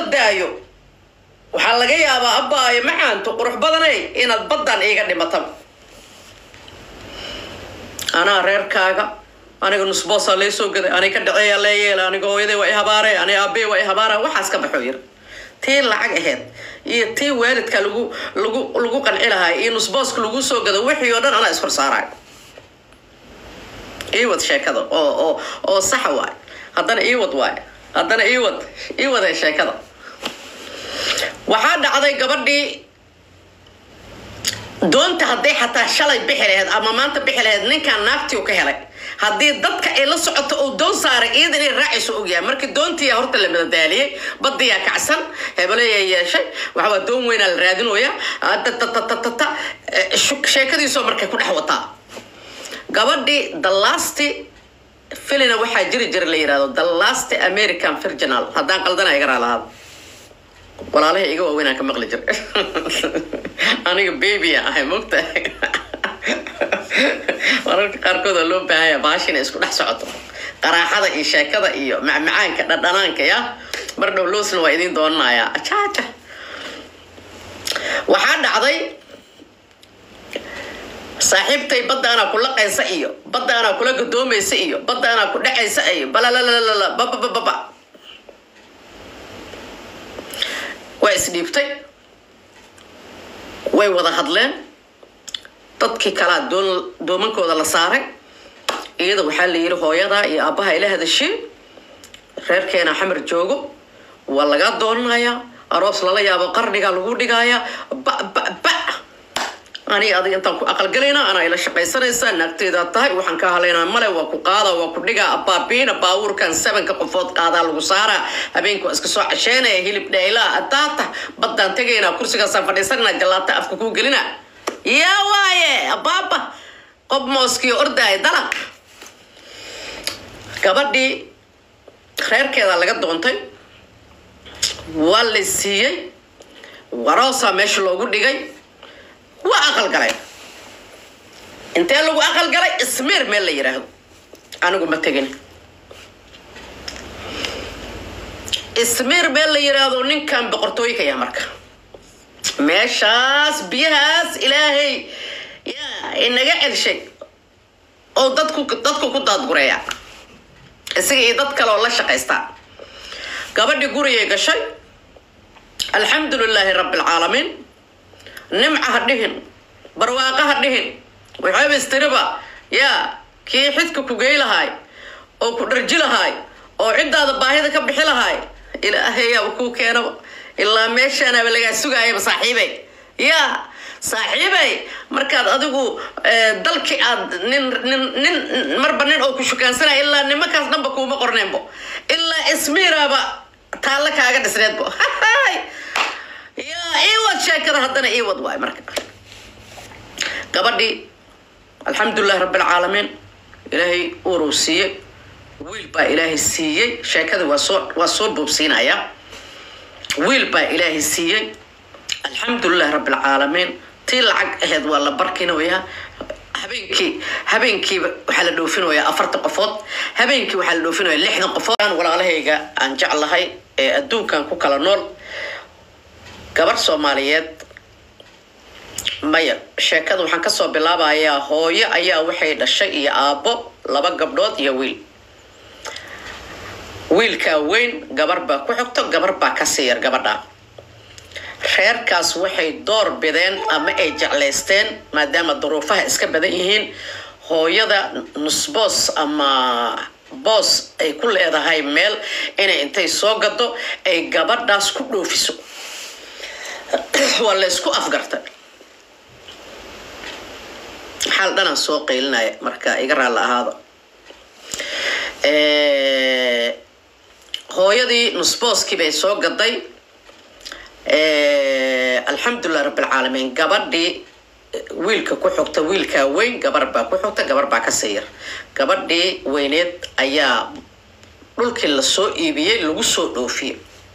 ordaayo waxaa laga yaabaa abbaayo macaanto qurux badanay inaad baddan iiga dhimataba anaa reerkaaga aniga nusboosaa lee soo gaday aniga ka dhaceeyaa lee yeela aniga hooyaday waa i habaare aniga aabbe waa i habaara waxaas ka baxo yir tii lacag aheyd iyo tii waalidka lagu lagu lagu qanci lahaay iyo nusbooska lagu soo gado wixii oo dhan anaa iskor saaraay iiwad sheekada oo oo oo saxa waay haddana iiwad waay haddana iiwad iiwad sheekada waxaa dhacday gabadhii doonta hadday xataa shalay bixi laheyd ama maanta bixi laheyd ninkan naagtii u ka helay haddii dadka ay la socoto uu doon saaray iyada inay raacayso ogyahay markii doontiya horta la madadaaliyey badiyaa kacsan hebeleyaa yeeshay waxawaa doon weynaa la raadinoyaa tatatata sheekadiisoo markay ku dhex wataa gabadhii the last filina waxaa jiri jira la yirahdo the last american virginal haddaan qaldana iga raalahaado walaalahay iga waaweynaan ka maqli jira aniga babya ahay mogta mararka qaarkood oo loo baahanya bahash inay isku dhex socoto qaraaxada iyo sheekada iyo macmacaanka dhadhanaanka ya mar dhow loosna waa idiin doonanayaa ajaaja waxaa dhacday saaxiibtay badda anaa ku laqaysa iyo badda anaa kula gadoomaysa iyo badda anaa ku dhacaysa iyo balalalala bababababa waa isdhiibtay way wada hadleen dadkii kalaa doon doomankooda la saaray iyada waxaa la yidhi hooyadaa iyo aabbaha ila hadasheen reerkeena xamar joogo waa lagaa doonanayaa aroos lala yaabo qarnigaa lagu dhigayaa ba ba ba aniga adiga intaan ku aqalgalayna anaa ila shaqaysanaysaa naagteydaa tahay waxaan ka halaynaa male waa ku qaada waa ku dhigaa abaabiina baabuurkan sebanka qofood qaadaa lagu saaraa habeenka waa iska soo casheynaya hilib dheylaa adaata baddaan tegaynaa kursigaasaan fadhiisananaa jallaata afka kuu gelina yaa waaye abaaba qob mooskiyo ordaaya dalaq gabadhii reerkeedaa laga doontay waa la siiyey waroosaa meesha loogu dhigay waa aqal galay intee lagu aqal galay ismiir meel la yidhaahdo anigu ma tegin ismiir meel la yidhaahdo ninkan boqortooyinka yaa marka meeshaas biyahaas ilaahay yaa inaga celshay oo dadku dadku ku daadgureeya isaga iyo dad kale oo la shaqaystaa gabadhii gurigay gashay alxamdu lilaahi rabbi alcaalamiin nimca ha dhihin barwaaqa ha dhihin waxaaba istiriba yaa kii xidka ku gey lahaay oo ku dharji lahaay oo ciddaada baahida ka bixi lahaay ilaahayaaba kuu keenaba ilaa meeshaanaaba lagaa sugaayaba saaxiibay yaa saaxiibay markaad adigu dalkii aad nin nin nin marba nin oo ku shukaansanaya ilaa nimankaas dhanba kuuma qorneenbo ilaa ismiiraaba taalla kaaga dhisneedbo yaa iwad sheekada haddana iwad waay marka gabadhii alxamdulilahi rabbi alcaalamiin ilaahay uuruu siiyey wiil baa ilaahay siiyey sheekada waa soo waa soo boobsiinaya wiil baa ilaahay siiyey alxamdulilahi rabbi alcaalamiin tii lacag aheyd waa la barkinoyaa habeenkii habeenkiiba waxaa la dhoofinayaa afartan qofood habeenkii waxaa la dhoofinaya lixdan qofood walaalahayga aan jeclahay ee adduunkan ku kala nool gabar soomaaliyeed maya sheekada waxaan kasoo bilaabayaa hooyo ayaa waxay dhashay iyo aabbo laba gabdhood iyo wiil wiilkaa weyn gabar baa ku xigto gabar baa kasii yar gabadha reerkaas waxay door bideen ama ay jeclaysteen maadaama duruufaha iska badan yihiin hooyada nusboos ama boos ay ku leedahay meel inay intay soo gado ay gabadhaas ku dhoofiso waa la ysku afgartay xaal dhanaan soo qaylinaya marka iga raalla ahaada hooyadii nusbooskii bay soo gaday alxamdulilah rabbilcaalamiin gabadhii wiilka ku xogta wiilkaa weyn gabar baa ku xogta gabar baa kasii yar gabadhii weyneed ayaa dhulkii lasoo iibiyey lagu soo dhoofiyey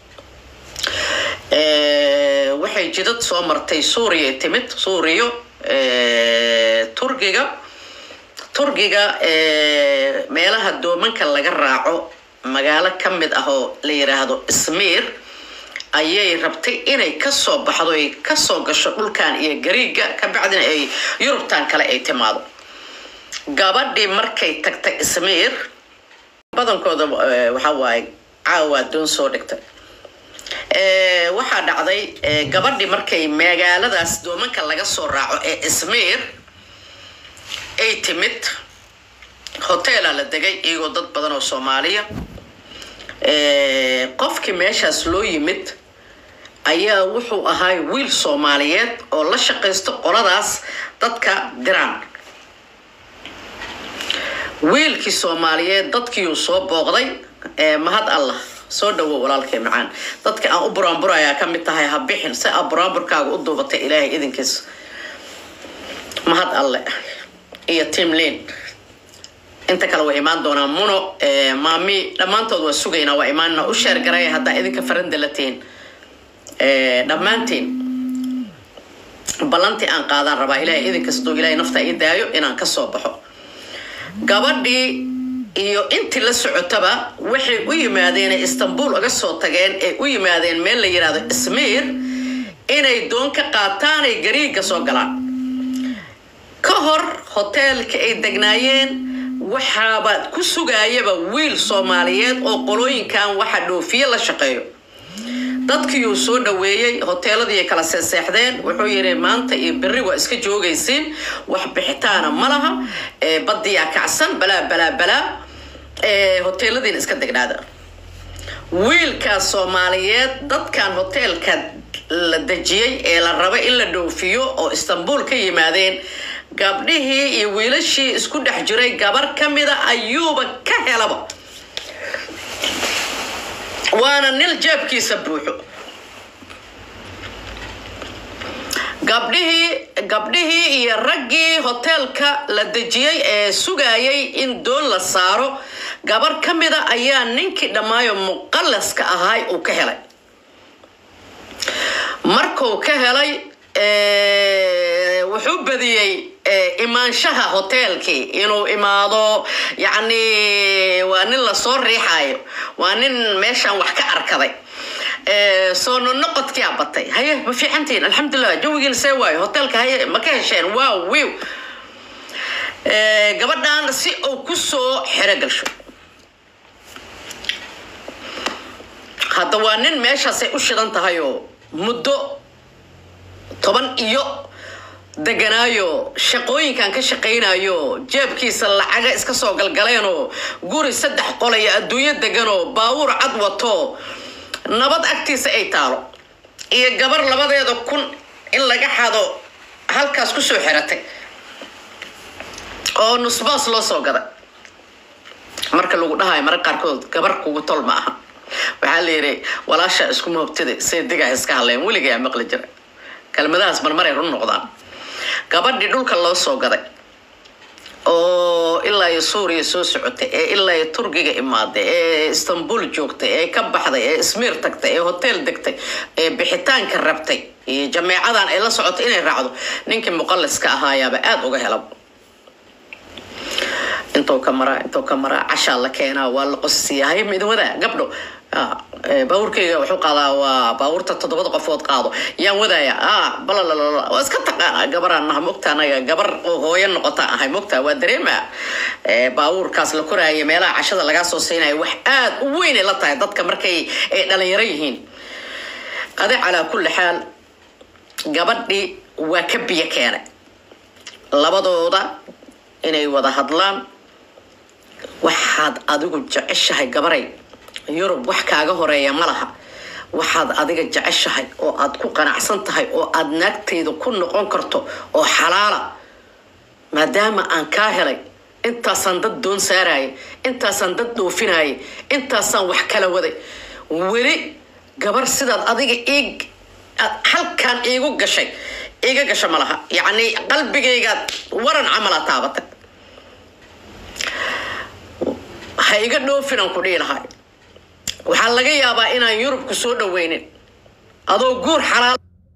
waxay jidad soo martay suuriya timid suuriyo turkiga turkiga meelaha doomanka laga raaco magaalo ka mid ah oo la yiraahdo ismiir ayay rabtay inay kasoo baxdo ay kasoo gasho dhulkan iyo gariiga kabacdina ay yurubtan kale ay timaado gabadhii markay tagtay ismiir badankooda waxaa waaye caawa doon soo dhigtay waxaa dhacday gabadhii markay magaaladaas doomanka laga soo raaco ee ismiir ay timid hoteela la degay iyagoo dad badan oo soomaaliya qofkii meeshaas loo yimid ayaa wuxuu ahaa wiil soomaaliyeed oo la shaqaysto qoladaas dadka diraan wiilkii soomaaliyeed dadkiiuu soo booqday mahad allah soo dhawo walaalkay macaan dadka aan u buraanburayaa ka mid tahay ha bixin si aa buraanburkaaga u duubatay ilaahay idinkiis mahad alle iyo timlin inta kale way imaan doonaa muno maami dhammaantood waa sugaynaa waa imaanna u sheergaray haddaa idinka faranda la tihin dhammaantiin ballantii aan qaadaan rabaa ilahay idinkastoo ilahay nafta ii daayo inaan kasoo baxo gabadhii iyo intii la socotaba waxay u yimaadeen istanbul uga soo tageen ee u yimaadeen meel la yidhahdo ismiir inay doon ka qaataan ay gariiga soo galaan ka hor hoteelka ay degnaayeen waxaaba ku sugaayaba wiil soomaaliyeed oo qolooyinkan waxa dhoofiye la shaqeeyo dadkiiuu soo dhaweeyey hoteeladii kala seeseexdeen wuxuu yidhi maanta iyo berri waa iska joogaysiin wax bixitaana ma laha badiyaa kacsan balaa balaa balaa hoteeladiina iska degnaada wiilkaas soomaaliyeed dadkan hoteelka la dejiyey ee la raba in la dhoofiyo oo istanbul ka yimaadeen gabdhihii iyo wiilashii isku dhex jiray gabar ka mida ayuuba ka helaba waana nil jeebkiisa buuxo gabdhihii gabdhihii iyo raggii hoteelka la dejiyey ee sugayay in doon la saaro gabar ka mida ayaa ninkii dhammaayo muqallaska ahay uu ka helay markuu ka helay wuxuu badiyey imaanshaha hoteelkii inuu imaado yacni waa nin lasoo riixaayo waa nin meeshaan wax ka arkaday soo nonoqodkia batay haye ma fiicantiin alxamdulilah jawigiina see waayo hoteelka haye ma ka hesheen wow wiw gabadhan si uu kusoo xero galsho hadda waa nin meeshaasay u shidan tahay oo muddo toban iyo deganaayo shaqooyinkan ka shaqaynayo jeebkiisa lacaga iska soo galgaleenoo guri saddex qolaya adduunyo deganoo baawuur cad wato nabad agtiisa ay taalo iyo gabar labadeeda kun in laga xado halkaas kusoo xiratay oo nusbaas loo soo gaday marka lagu dhahayo marag qaarkood gabar kugu tol ma aha waxaa la yidhi walaasha isku moobtida see digaa iska hadleen weligaa maqli jira kelmadahaas marmaray run noqdaan gabadhii dhulka loo soo gaday oo ilaa iyo suuriya soo socotay ee ilaa iyo turkiga imaaday ee istanbul joogtay ee ka baxday ee ismiir tagtay ee hotel degtay ee bixitaanka rabtay iyo jameecadan ay la socotay inay raacdo ninkii muqalliska ahaayaaba aada uga hela intuu ka maraa intuu ka maraa cashaa la keenaa waa la qosisiyaa hay midwada gabdho baabuurkayga wuxuu qaadaa waa baabuurta toddobada qofood qaado yaan wadaaya a balalala waa iska taqaana gabaraan naha mogta anaga gabar oo hooyo noqota ahay mogta waa dareema baabuurkaas la koraaya meelaha cashada lagaa soo siinaya wax aada u weynay la tahay dadka markay ay dhalinyaro yihiin adi calaa kulli xaal gabadhii waa ka biyo keenay labadooda inay wada hadlaan waxaad adigu jeceshahay gabaray yurub wax kaaga horeeya ma laha waxaad adiga jeceshahay oo aad ku qanacsan tahay oo aad naagtayda ku noqon karto oo xalaala maadaama aan kaa helay intaasaan dad doon saaraya intaasaan dad dhoofinaya intaasaan wax kala waday weli gabar sidaad adiga ii aad halkaan iigu gashay iiga gasha ma laha yacni qalbigaygaad waran camala taabatay ha iga dhoofinan ku dhihi lahay waxaa laga yaabaa inaan yurubku soo dhaweynin adoo guur xalaal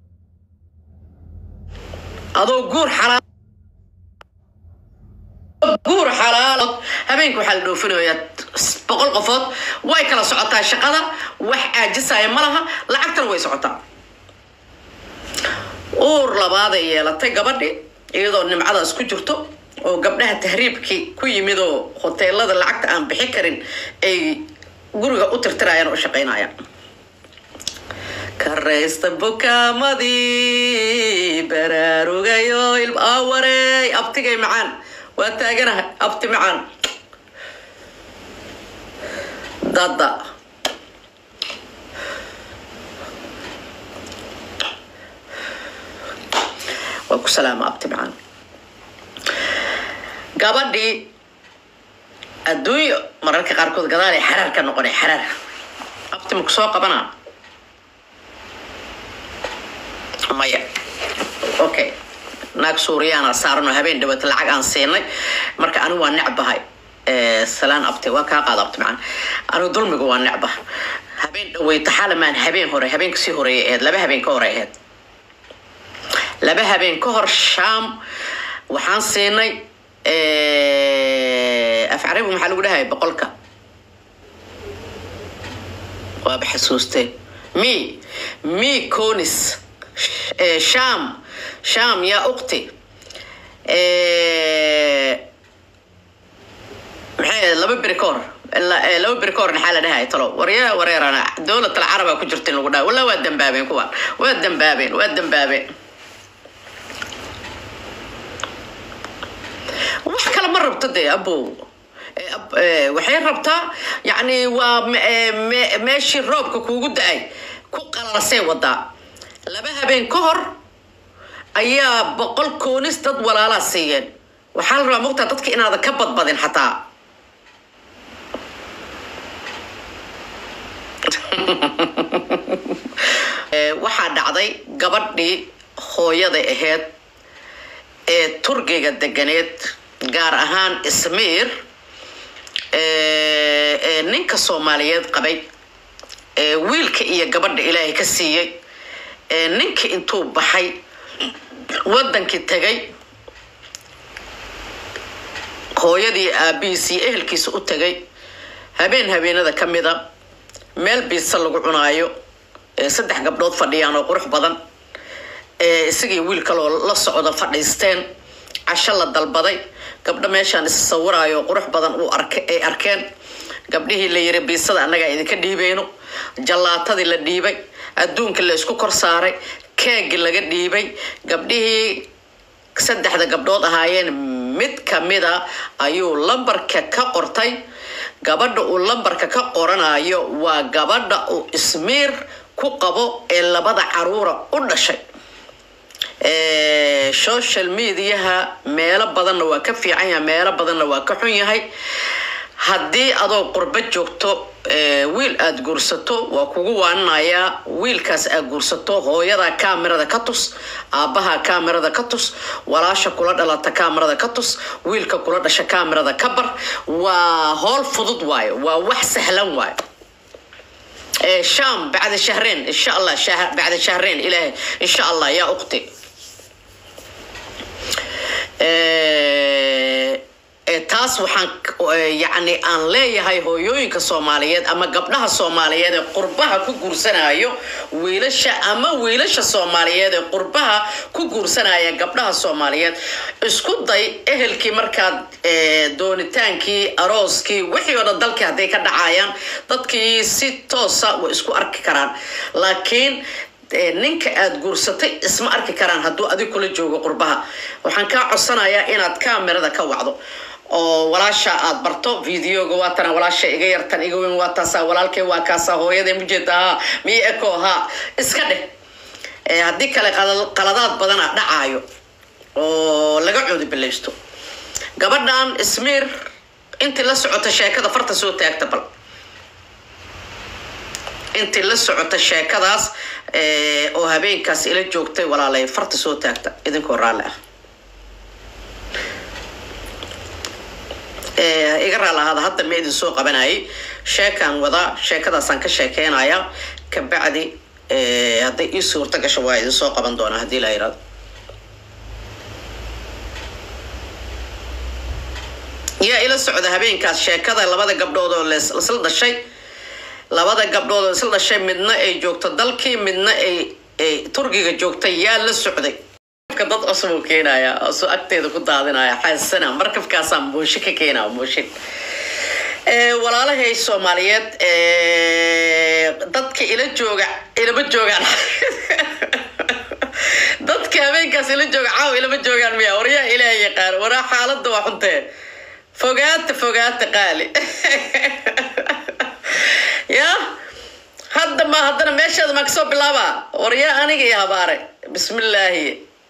adoo guur xalaal guur xalaalo habeenka waxaa la dhoofinaya boqol qofood way kala socotaa shaqada wax caajisaya ma laha lacagtana way socotaa uur labaaday yeelatay gabadhi iyadoo nimcadaas ku jirto oo gabdhaha tahriibkii ku yimid oo hoteelada lacagta aan bixi karin ay guriga u tirtirayaan oo u shaqaynayaan karaysta bukaamadii baraarugayo awarey abtigay macaan waa taaganahay abti macaan dada waa ku salaama abti macaan gabadhii adduunyo mararka qaarkood gadaalay xaraar ka noqonay xaraar abti maku soo qabanaa maya okay naag suuriyaana saaranoo habeen dhawata lacag aan siinay marka anigu waa necbahay salaan abti waa kaa qaada abti macaan anigu dulmiga waa necba habeen dhaweyta xalamaan habeen hore habeenka sii horeeyay ahayd laba habeen ka hore ahayd laba habeen ka hor shaam waxaan siinay af carabi maxaa lagu dhahay boqolka waaba xasuustee mi mi conis sham sham yaa ukti maxay laba beri ka hor laba beri ka hor maxaa la dhahay talo warya wareerana dowlad alcaraba ku jirta in lagu dhahay wallah waa dambaabeen kuwaan waa dambaabeen waa dambaabeen wax kale ma rabto dee abow waxay rabtaa yani waa meeshii roobka kuugu da-ay ku qalasay wadaa laba habeen ka hor ayaa boqol koonis dad walaalaa siiyeen waxaa la rabaa mogtaa dadka inaadan ka badbadin xataa waxaa dhacday gabadhii hooyada ahayd ee turkiga deganeed gaar ahaan ismiir ee ninka soomaaliyeed qabay ee wiilka iyo gabadha ilaahay ka siiyey ee ninka intuu baxay wadankii tegay hooyadii aabihiis iyo ehelkiisa u tegay habeen habeenada ka mida meel biisa lagu cunaayo ee saddex gabdhood fadhiyaan oo qurux badan ee isagii wiil kaloo la socda fadhiisteen casho la dalbaday gabdho meeshaan is sawiraayo qurux badan uu arke ay arkeen gabdhihii la yiri biisada annagaa idinka dhiibeyno jallaatadii la dhiibay adduunka la isku kor saaray keegi laga dhiibay gabdhihii saddexda gabdhood ahaayeen mid kamida ayuu lambarka ka qortay gabadha uu lambarka ka qoranayo waa gabadha uu ismiir ku qabo ee labada caruura u dhashay social mediaha meelo badanna waa ka fiican yahay meelo badanna waa ka xun yahay haddii adoo qurbo joogto wiil aada guursato waa kugu waaninayaa wiilkaas aad guursato hooyadaa kaamirada ka tus aabbahaa kaamirada ka tus walaasha kula dhalata kaamirada ka tus wiilka kula dhasha kaamirada ka bar waa howl fudud waayo waa wax sahlan waayo sham bacda shahreen insha allah bacda shahreen ilaahay insha allah yaa ukhti taas waxaan yani aan leeyahay hooyooyinka soomaaliyeed ama gabdhaha soomaaliyeed ee qurbaha ku guursanayo wiilasha ama wiilasha soomaaliyeed ee qurbaha ku guursanaya gabdhaha soomaaliyeed isku day ehelkii markaad doonitaankii arooskii wixii oo dhan dalkii hadday ka dhacayaan dadkii si toosa way isku arki karaan laakiin ninka aada guursatay isma arki karaan hadduu adig kula joogo qurbaha waxaan kaa codsanayaa inaad kaamirada ka wacdo oo walaasha aad barto videoga waa tana walaasha iga yartan iga weyn waa taasaa walaalkay waa kaasaa hooyada mujeeda haa miyo eko haa iska dheh haddii kale qaladaad badana dhacaayo oo laga coodi bilaysto gabadhan ismiir intii la socota sheekada farta soo taagta bal intii la socota sheekadaas oo habeenkaas ila joogtay walaalay farta soo taagta idinkoo raalli ah iga raal ahaada hadda ma idin soo qabanayay sheekaan wadaa sheekadaasaan ka sheekeynayaa kabacdi hadday ii suurta gasho waa idin soo qaban doonaa haddii la yirahdo yaa ila socda habeenkaas sheekada labada gabdhood oo lees- isla dhashay labada gabdhood oo isla dhashay midna ay joogto dalkii midna ay ay turkiga joogtay yaa la socday marka dad cusub uu keenaya oo soo agteeda ku daadinaya xaasana markabkaasaa mooshin ka keenaya mooshin Ee, walaalahay soomaaliyeed ee, dadka ila jooga ilama joogaan dadka habeenkaas ila jooga caawa ilama joogaan miya waryaa ilaah yaqaan waraa xaaladda waa xuntee fogaata fogaata qaali ya hadda ma haddana meesheeda maa kasoo bilaaba waryaa aniga iyo habaare bismillaahi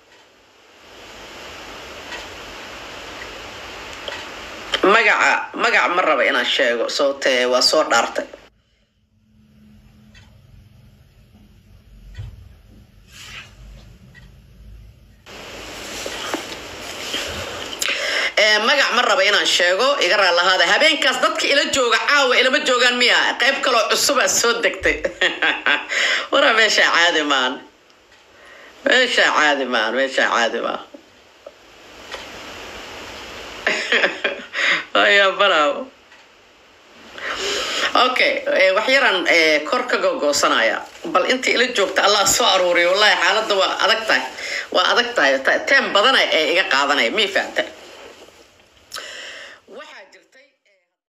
magaca magaca ma raba inaan sheego sababtee waa soo dhaartay Ee, magac ma raba inaan sheego iga raalahaada habeenkaas dadka ila jooga caawa ilama joogaan miya qayb kaloo cusubaa soo degtay waraa meeshaa caadi maan meeshaa caadi maan meeshaa caadi maan ayaa baraawo okay eh, wax yaraan eh, kor ka gogoosanaya bal intii ila joogta allah soo aruuriyo wallahi xaaladda waa adag tahay waa adag tahay Ta- teem badana ee iga qaadanaya mii fahamta